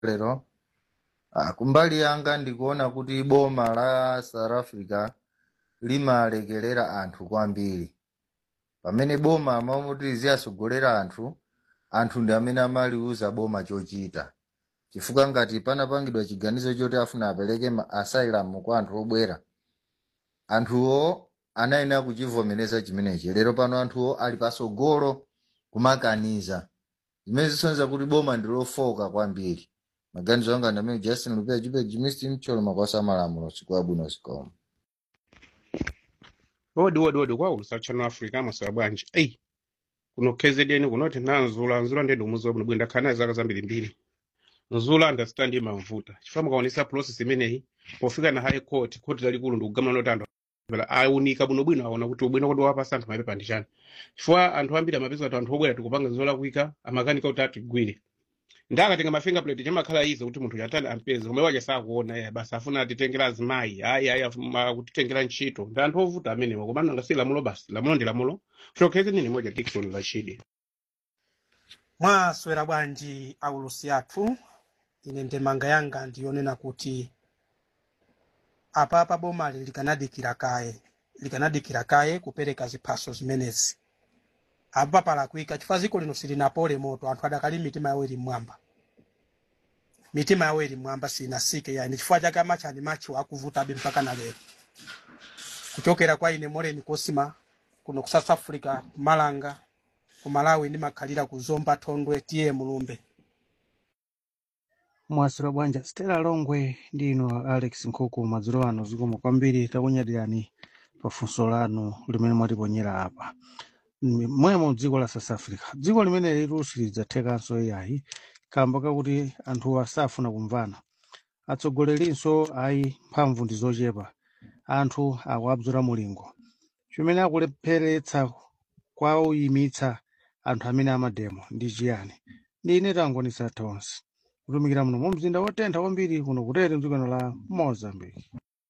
lero ah, kumbali yanga ndikuona kuti boma la south africa limalekerera anthu kwambiri pamene boma amamuti ziyasogolera anthu anthu ndi amene amaliuza boma chochita chifukwa ngati panapangidwa chiganizo choti afuna apereke ma asylum kwa anthu obwera anthuwo anayenera kuchivomereza chimenechi lero pano anthuwo ali pasogolo kumakaniza zimene zisonyeza kuti boma ndilofoka kwambiri maganizo anga ndi amene justin lupia chipe jimisi mcholo makwasa amalamulo siku abwino zikomo wodi wodi wodi kwaulusa channel africa amaswera bwanji eyi kuno kzn kunoti nanzula nzula ndedi umuzi bwino ndakhala naye zaka zambiri mbiri nzula understand imamvuta chifukwa mukaonesa process imeneyi pofika na high court court lalikulu ndikugamula noti anthu apela aunika bwinobwino aona kuti ubwino kodi wapasa anthu mapepa ndi chani chifukwa anthu ambiri amapeza kuti anthu obwera tikupanga zola kuika amakanika kuti atigwire ndakatenga mafingerprint chamakhala izo kuti munthu chatani ampeze koma wacha sakuona iye basi afuna atitengera azimayi ayi ayi afuna akutitengera ntchito ndi anthu ovuta amenewo koma nanga si lamulo basi lamulo ndi lamulo showcase nini moja dickson rashidi mwaswera bwanji aulusi athu ine ndemanga yanga ndiyonena kuti apapa bomali likanadikira kaye likanadikira kaye kupereka ziphaso zimenezi apa palakwika chifukwa dziko lino silinapole moto anthu adakali mitima yawo ili mmwamba mitima yawo ili mmwamba sinasike yani chifukwa chake amachani machiwo akuvutabe mpaka na lero kuchokera kwa ine moreni kosima kuno ku south africa malanga ku malawi ndimakhalira ku zomba thondwe tiye mulumbe mwasira bwanja stela longwe ndino alex nkhuku madzulo ano zikomo kwambiri takunyadirani pafunso lanu limene mwatiponyera apa Mm, mwemo dziko la south africa dziko limene lilusi lidzathekanso iyayi kamba kakuti anthu asafuna kumvana atsogolerinso ayi mphamvu ndi zochepa anthu akuabzula mulingo chimene akulepheretsa kwauyimitsa anthu amene amademo ndi chiyani ndi ine tangonisa tonse kutumikira muno mu mzinda wotentha kwambiri kuno kutere mdzikano la mozambique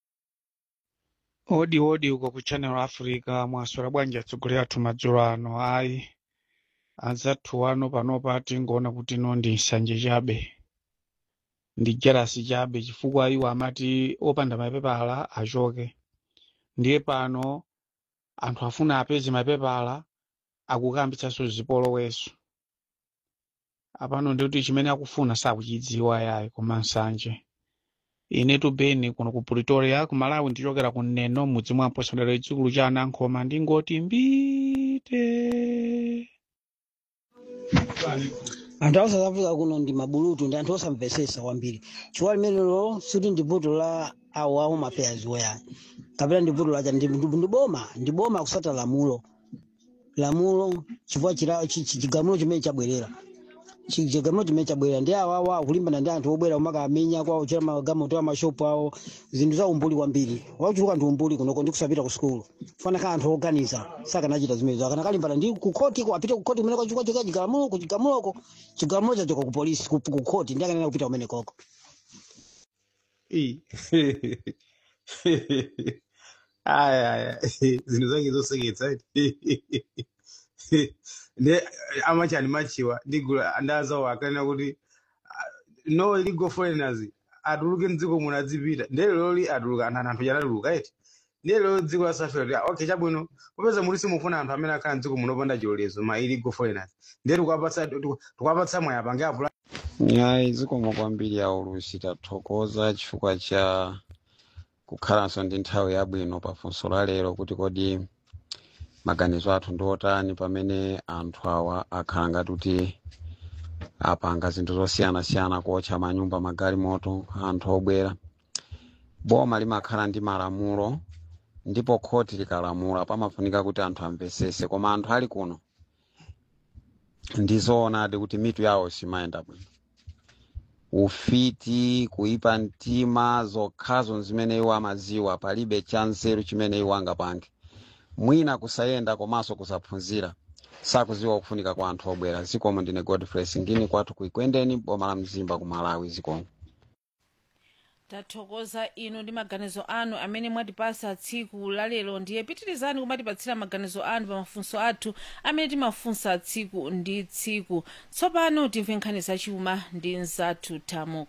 odi odi uko ku channel africa mwaswera bwanji atsogoleri athu madzulo ano ayi anzathu ano panopa tingoona kuti ino ndi nsanje chabe ndi jerasi chabe chifukwa iwo amati opanda mapepala achoke ndiye pano anthu afuna apeze mapepala akukambitsanso zipoloweso apano ndikuti chimene akufuna sakuchidziwa yayi koma nsanje inetu beni kuno ku pretoria ku malawi ndichokera ku neno mudzi mwa mposandelero chikulu cha anankhoma ndingoti mbite anthu a south africa kuno ndi mabulutu ndi anthu osamvesesa kwambiri chifukwa limenelo siti ndi vuto la awo awo mafeyazi woyani kapena ndi vuto lacha ndi ndi- ndi boma ndi boma kusata lamulo lamulo chifukwa chila- chi- chi- chigamulo chimene chabwerera Chi- chigamulo chimene chabwerera ndi awo awo akulimbana ndi anthu obwera umakamenya kwawo chera magamoto a mashopu awo zinthu za umbuli kwambiri wachuluka ndi umbuli kunoko ndi kusapita ku sukulu fana ka anthu oganiza sakanachita zimenezo akanakalimbana ndi ku koti ko apite ku koti kumene kwachukwa chika chigamulo ku chigamuloko chigamulo chachoka ku polisi ku ku koti ndi akanena kupita kumene koko Ih. aya aya zinthu zake zoseketsa ndi amachani machiwa ndigula ndazawo akanena kuti no illegal foreigners atuluke mdziko muno adzipita ndere loli atuluka anthu anthu chanatuluka eti ndiye lero dziko la south africa okay chabwino popeza muli simufuna anthu amene akhala mdziko muno opanda chilolezo ma illegal foreigners ndiye tikupatsa tikupatsa mwayi apange apula yayi zikomo kwambiri aulusi tathokoza chifukwa cha kukhalanso ndi nthawi yabwino pafunso la lero kuti kodi maganizo athu ndi otani pamene anthu awa akhala ngati kuti apanga zinthu zosiyanasiyana kuotcha manyumba magalimoto anthu obwera boma limakhala ndi malamulo ndipo khoti likalamula pamafunika kuti anthu amvesese koma anthu ali kuno ndizoonadi kuti mitu yawo simayenda bwino ufiti kuipa mtima zokhazo zimene iwo amaziwa palibe cha nzeru chimene iwo angapange mwina kusayenda komanso kusaphunzira sakuziwa kufunika kwa anthu obwera zikomo ndine godfrey singini kwathu kuikwendeni boma la mzimba ku malawi zikomo tathokoza inu ndi maganizo anu amene mwatipasa tsiku lalero ndiye pitirizani kumatipatsira maganizo anu pa mafunso athu amene timafunsa tsiku ndi tsiku tsopano timve nkhani zachuma ndi mzathu tamo